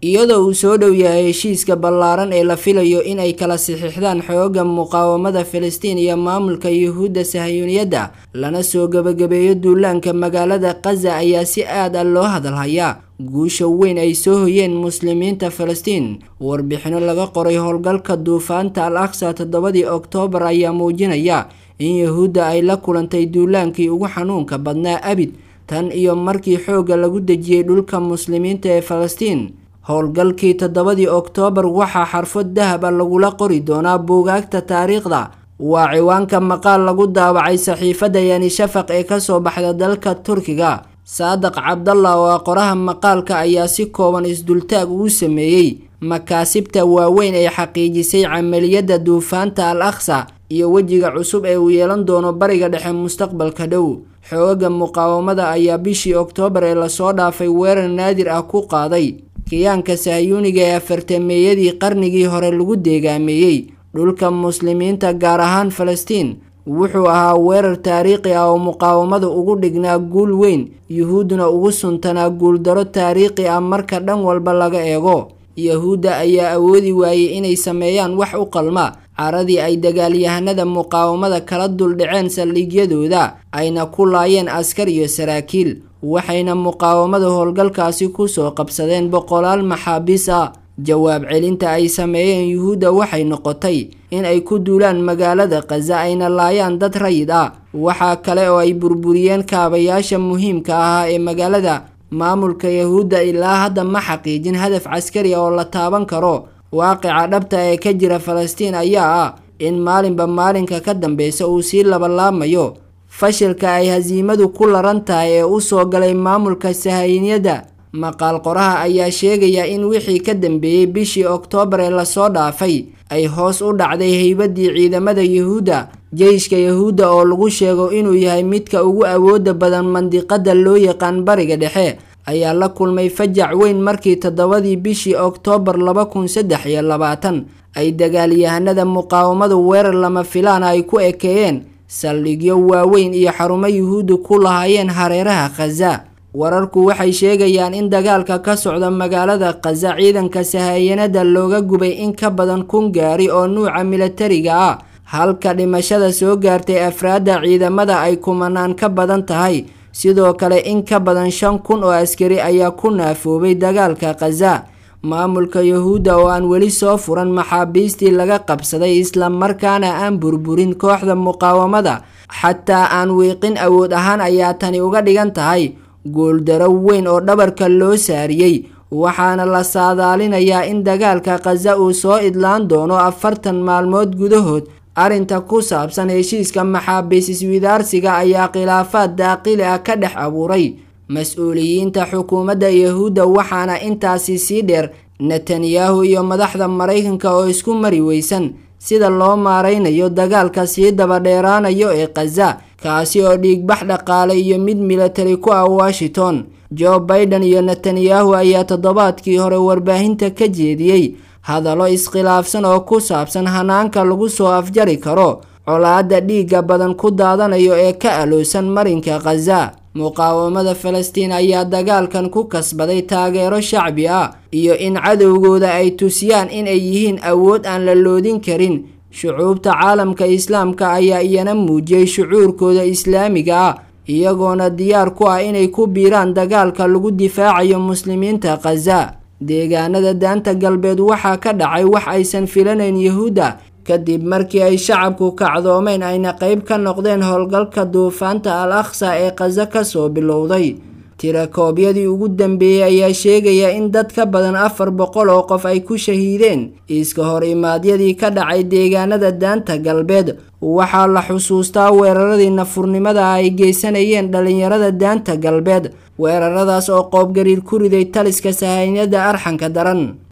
iyadoo uu soo dhow yahay heshiiska ballaaran ee la filayo in ay kala saxiixdaan xooga muqaawamada filistiin iyo maamulka yuhuudda sahayuuniyadda lana soo gebagabeeyo duulaanka magaalada khaza ayaa si aad ah loo hadalhayaa guusha weyn ay soo hoyeen muslimiinta filistiin warbixino laga qoray howlgalka duufaanta al aqsa toddobadii oktoobar ayaa muujinaya in yuhuudda ay la kulantay duulaankii ugu xanuunka badnaa abid tan iyo markii xoogga lagu dejiyey dhulka muslimiinta ee falastiin howlgalkii toddobadii oktoobar waxaa xarfod dahab a lagula qori doonaa buugaagta taariikhda waa ciwaanka maqaal lagu daawacay saxiifadda yani shafaq ee kasoo baxda dalka turkiga saadaq cabdallah oo ah qoraha maqaalka ayaa si kooban isdultaag ugu sameeyey makaasibta waaweyn ee xaqiijisay camaliyadda duufaanta al aqsa iyo wejiga cusub ee uu yeelan doono bariga dhexe mustaqbalka dhow xooga muqaawamada ayaa bishii oktoobar ee lasoo dhaafay weerar naadir ah ku qaaday kiyaanka sahyuuniga ee afartameeyadii qarnigii hore lagu deegaameeyey dhulka muslimiinta gaar ahaan falastiin wuxuu ahaa weerar taariikhi ah oo muqaawamada ugu dhignaa guul weyn yuhuudduna ugu suntanaa guuldaro taariikhi ah marka dhan walba laga eego yahuudda ayaa awoodi waayey inay sameeyaan wax u qalma caradii ay dagaalyahanada muqaawamada kala duldhaceen saldhigyadooda ayna ku laayeen askar iyo saraakiil waxayna muqaawamada howlgalkaasi kusoo qabsadeen boqolaal maxaabiis ah jawaab celinta ay sameeyeen yuhuudda waxay noqotay in ay ku duulaan magaalada khaza ayna laayaan dad rayid ah waxaa kale oo ay burburiyeen kaabayaasha muhiimka ahaa ee magaalada maamulka yahuudda ilaa hadda ma xaqiijin hadaf caskari oo la taaban karo waaqica dhabta ee ka jira falastiin ayaa ah in maalinba maalinka ka dambeysa uu sii labalaamayo fashilka ay hasiimadu ku laran tahay ee usoo galay maamulka sahayinyadda maqaal qoraha ayaa sheegaya in wixii ka dambeeyey bishii oktoobar ee lasoo dhaafay ay hoos u dhacday heybadii ciidamada yuhuudda jeyshka yahuudda oo lagu sheego inuu yahay midka ugu awooda badan mandiqada loo yaqaan bariga dhexe ayaa la kulmay fajac weyn markii toddobadii bishii oktoobar laba kun saddex iyo labaatan ay dagaalyahanada muqaawamadu weerar lama filaana ay ku ekeeyeen saldhigyo waaweyn iyo xarumo yuhuuddu ku lahaayeen hareeraha khaza wararku waxay sheegayaan in dagaalka ka socda magaalada khaza ciidanka sahayanada looga gubay in ka badan kun gaari oo nuuca milatariga ah halka dhimashada soo gaartay afraadda ciidamada ay kumanaan ka badan tahay sidoo kale in ka badan shan kun oo askari ayaa ku naafoobay dagaalka khaza maamulka yuhuudda oo aan weli soo furan maxaabiistii laga qabsaday islamarkaana aan burburin kooxda muqaawamada xataa aan wiiqin awood ahaan ayaa tani uga dhigan tahay guuldaro weyn oo dhabarka loo saariyey waxaana la saadaalinayaa in dagaalka khaza uu soo idlaan doono afartan maalmood gudahood arrinta ku saabsan heshiiska maxaabiis iswidaarsiga ayaa khilaafaad daaqili ah ka dhex abuuray mas-uuliyiinta xukuumadda yahuudda waxaana intaasi sii dheer netanyahu iyo madaxda maraykanka oo isku mari weysan sida loo maaraynayo dagaalka sii dabadheeraanayo ee khaza kaasi oo dhiigbax dhaqaale iyo mid milatari ku ah washington joe baiden iyo netanyahu ayaa toddobaadkii hore warbaahinta ka jeediyey hadallo iskhilaafsan oo ku saabsan hanaanka lagu soo afjari karo colaadda dhiigga badan ku daadanayo ee ka aloosan marinka khaza muqaawamada falastiin ayaa dagaalkan ku kasbaday taageero shacbi ah iyo in cadowgooda ay tusiyaan inay yihiin awood aan la loodin karin shucuubta caalamka islaamka ayaa iyana muujiyey shucuurkooda islaamiga ah iyagoona diyaar ku ah inay ku biiraan dagaalka lagu difaacayo muslimiinta khaza deegaanada daanta galbeed waxaa ka dhacay wax aysan filanayn yahuudda kadib markii ay shacabku kacdoomeen ayna qeyb ka noqdeen howlgalka duufaanta al aqsa ee khaza kasoo bilowday tirakoobyadii ugu dambeeyey ayaa sheegaya in dad ka badan afar boqol oo qof ay ku shahiideen iska hor imaadyadii ka dhacay deegaanada daanta galbeed waxaa la xusuustaa weeraradii nafurnimada ay geysanayeen dhalinyarada daanta galbeed weeraradaas oo qoobgariir ku riday taliska sahaynada arxanka daran